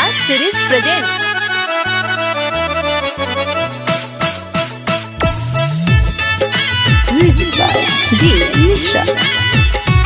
series presents music by D. Mishra.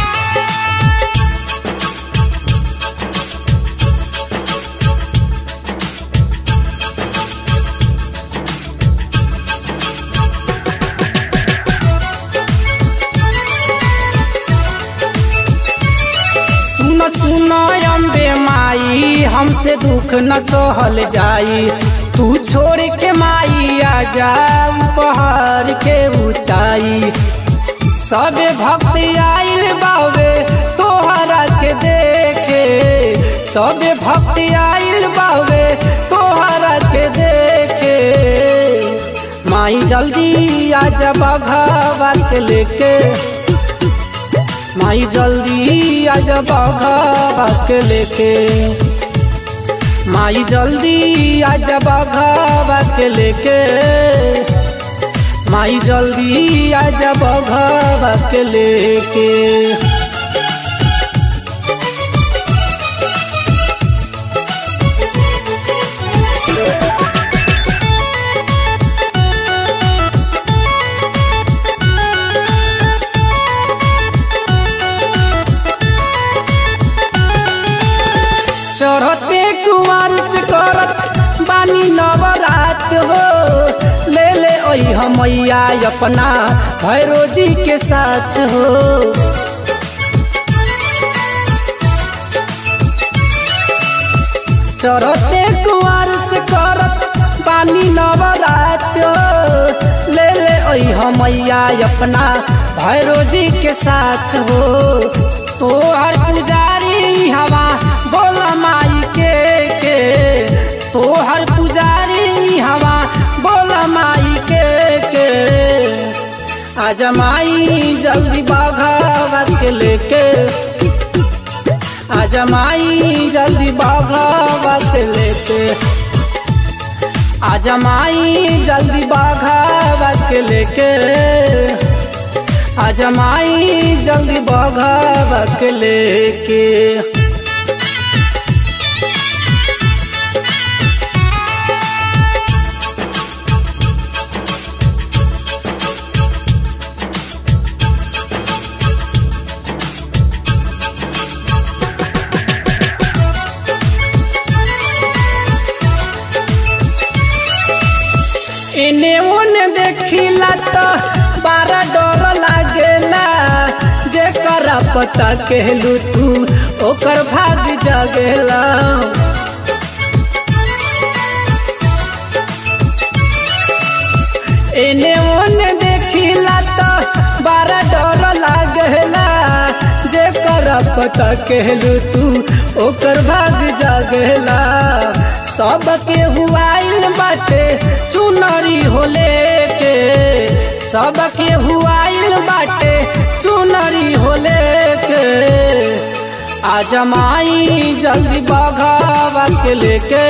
सुन सुन अम्बे माई हमसे दुख न सहल जाई तू छोड़ के माई आ जा पहाड़ के ऊंचाई सबे भक्त आइल बावे तोहरा के देखे सबे भक्त आइल बावे तोहरा के देखे माई जल्दी आ जा बघावा के लेके माई जल्दी आ जा बाघा के लेके माई जल्दी आ जा बाघा के लेके माई जल्दी आ जा बाघा के लेके चढ़ते कुआर से करत बानी नवरात हो ले ले ओई हमैया अपना भैरो जी के साथ हो चढ़ते कुआर से करत बानी नवरात हो ले ले ओई हमैया अपना भैरो जी के साथ हो तो हर पुजारी हवा बोल माई के के तो हर पुजारी हवा बोल माई के के आज माई जल्दी बाघा के लेके आज माई जल्दी बाघा के लेके आज माई जल्दी बाघा के लेके आज माई जल्दी बाघा के लेके एने ओने देखिला तो बारा डर लागेला जेकर पता कहलू तू ओकर भाग जगेला एने ओने देखिला तो बारा डर लागेला जेकर पता कहलू तू ओकर भाग जगेला सबके हुआइल बाटे चुनरी होले के सबके हुआइल बाटे चुनरी होले के आज माई जल्दी बघावा के लेके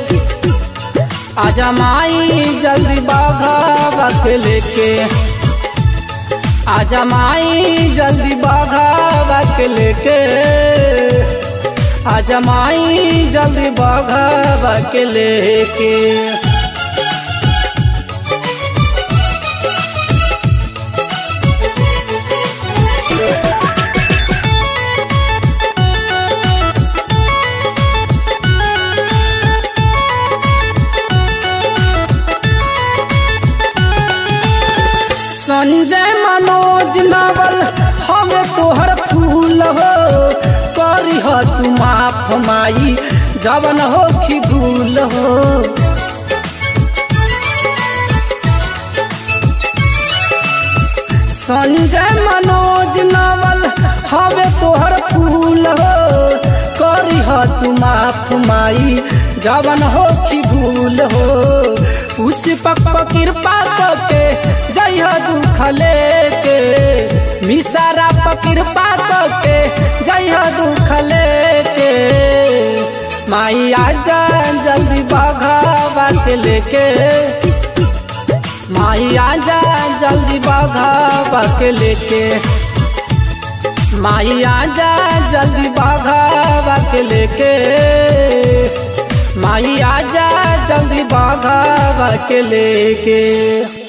आज माई जल्दी बघावा के लेके आज माई जल्दी बघावा के लेके आज माई जल्दी बघावा के लेके संजय मनोज नवल हमें तोहर फूल हो करी हो तू माफ माई जवन हो खी भूल हो संजय मनोज नवल हमें तोहर फूल हो करी हो तू माफ माई जवन हो खी भूल हो उस पक कृपा के जय हो दुख लेके मिसारा कृपा के जय हो दुख लेके माई आजा जल्दी बघावा के लेके माई आजा जल्दी बघावा के लेके माई आजा जल्दी बाघा के लेके माई आजा जल्दी बाघा के लेके